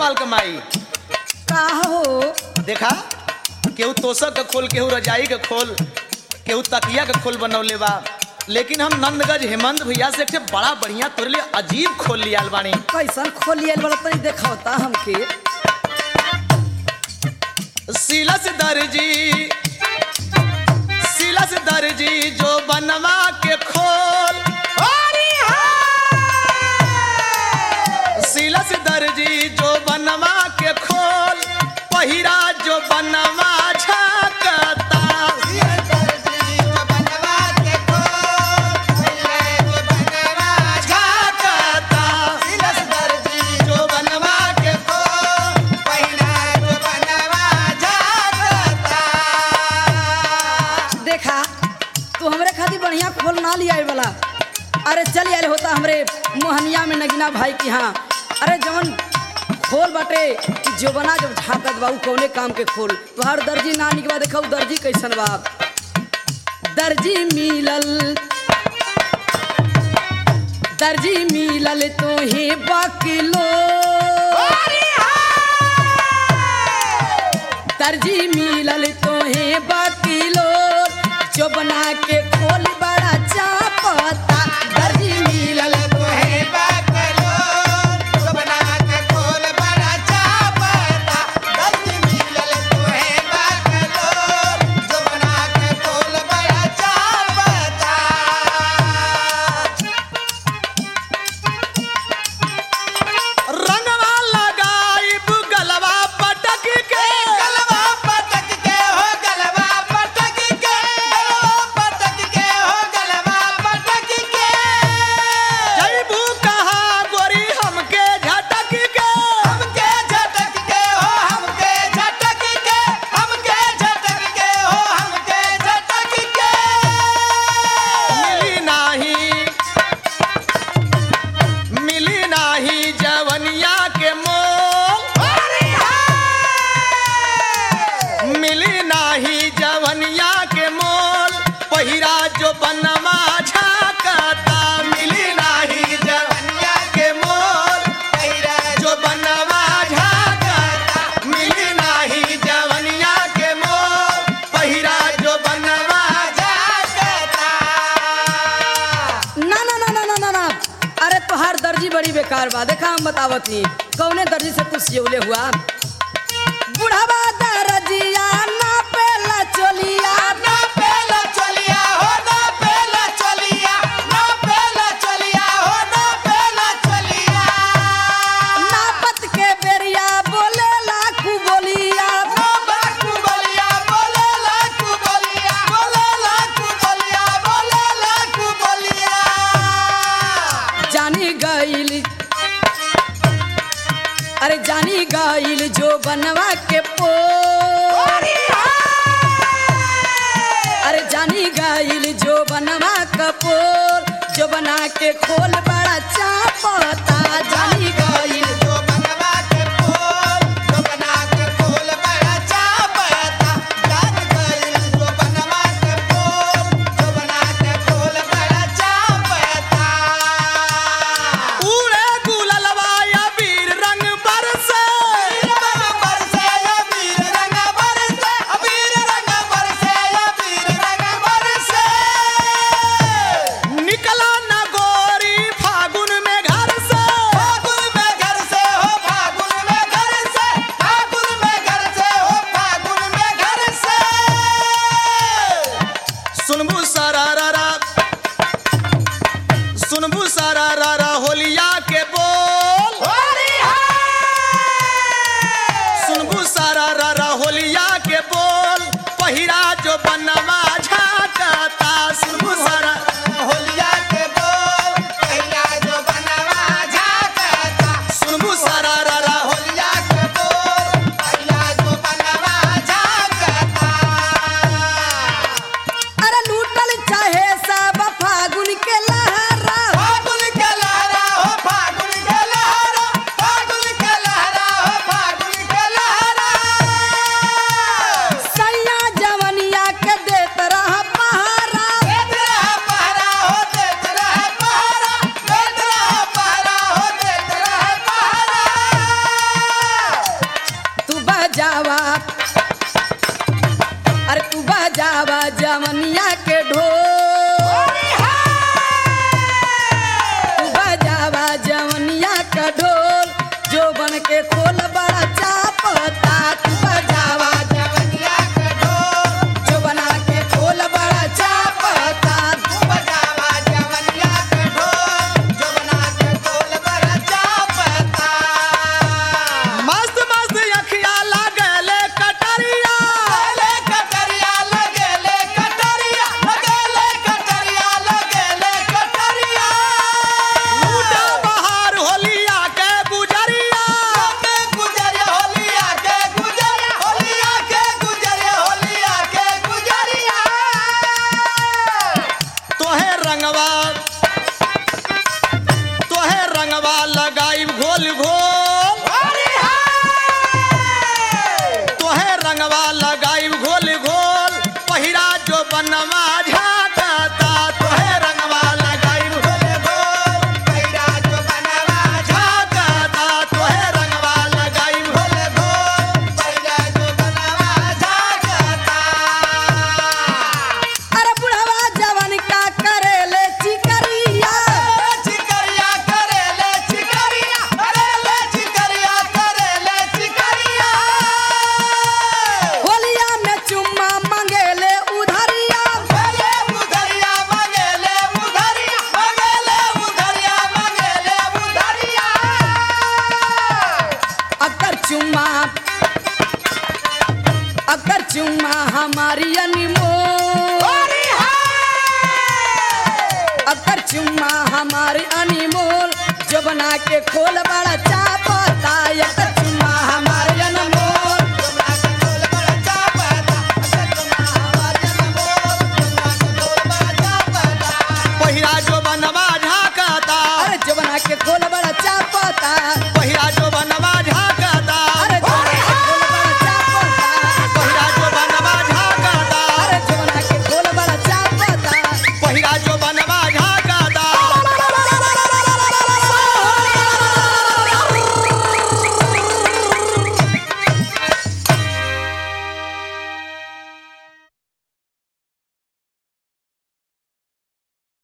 माल कमाई का हो देखा केहू तोसक के खोल केहू रजाई के खोल केहू तकिया के खोल बनौले बा लेकिन हम नंदगंज हेमंत भैया से एक ठे बड़ा बढ़िया तोरे लिए अजीब खोल लिया बानी कैसन खोलिए वाला तनी देखावता हमके सिलस दर्जी सिलस दर्जी जो बनवा के खोल सिलस दर्जी जो बनवा के खोल पहिरा जो बनवा झकता झकता जो बनवा के देखा तू हमरे खातिर बढ़िया खोल ना लिया वाला अरे चल आयल होता हमरे मोहनिया में नगीना भाई की हाँ अरे जवन खोल बाटे कि जो बना जब झाकत बा उ कौने काम के खोल तुहार दर्जी ना निकवा देखा उ दर्जी कैसन बा दर्जी मिलल दर्जी मिलल तो हे बकलो दर्जी मिलल तो हे बकलो जो बना के खोल बड़ा चापता दर्जी मिलल तो हे रंगवा लगाइब गलवा पटक के जैबू कहा गोरी हमके झटक के मिली नाही मिली नाही जवनिया के मोल मिली नाही जवनिया के मोल पहिरा जो बनवा झाकता मिली नाही जवनिया के मोल जो बनवा झाकता मिली नाही जवनिया के मोल पहिरा जो बनवा झाकता ना ना ना ना ना ना ना अरे तोहार दर्जी बड़ी बेकार बा देखा हम बतावत नी कौने दर्जी से तू सियौले हुआ बुढ़ावा दर्जिया ना पेला चोलिया ना पत के बेरिया बोले लाखू बोलिया जानी गईल अरे जानी गईल जो बनवा के पो अरे जानी गईल जो बनवा कपोल जो बना के खोल बड़ा चापता जानी गईल उड़े गुललवा या वीर रंग बरसे निकला न गोरी फागुन में घर से बजावा जवनिया के ढोल तू बजावा जवनिया का ढोल जो बन के खोल बड़ा चापता तू बजावा जो बना के खोल बड़ा चापता मस्त मस्त अखिया लागले कटरिया लूटा बहार होलिया के गुजरिया तोहे रंगवा तोहे रंगवा लगाई घोल घोल तोहे रंगवा लगाई घोल घोल पहिरा जो बनवा झाकता तोहे रंगवा लगाई घोल झाकता तोहे रंगवा लगाई घोल अरे बुढ़वा जवन का करेले चिकरिया होलिया में चुम्मा मंगेले उधरिया अगर चुम्मा अगर चुम्मा हमारी अनमोल अगर चुम्मा हमारी अनमोल जो बना के खोल बड़ा चापता अगर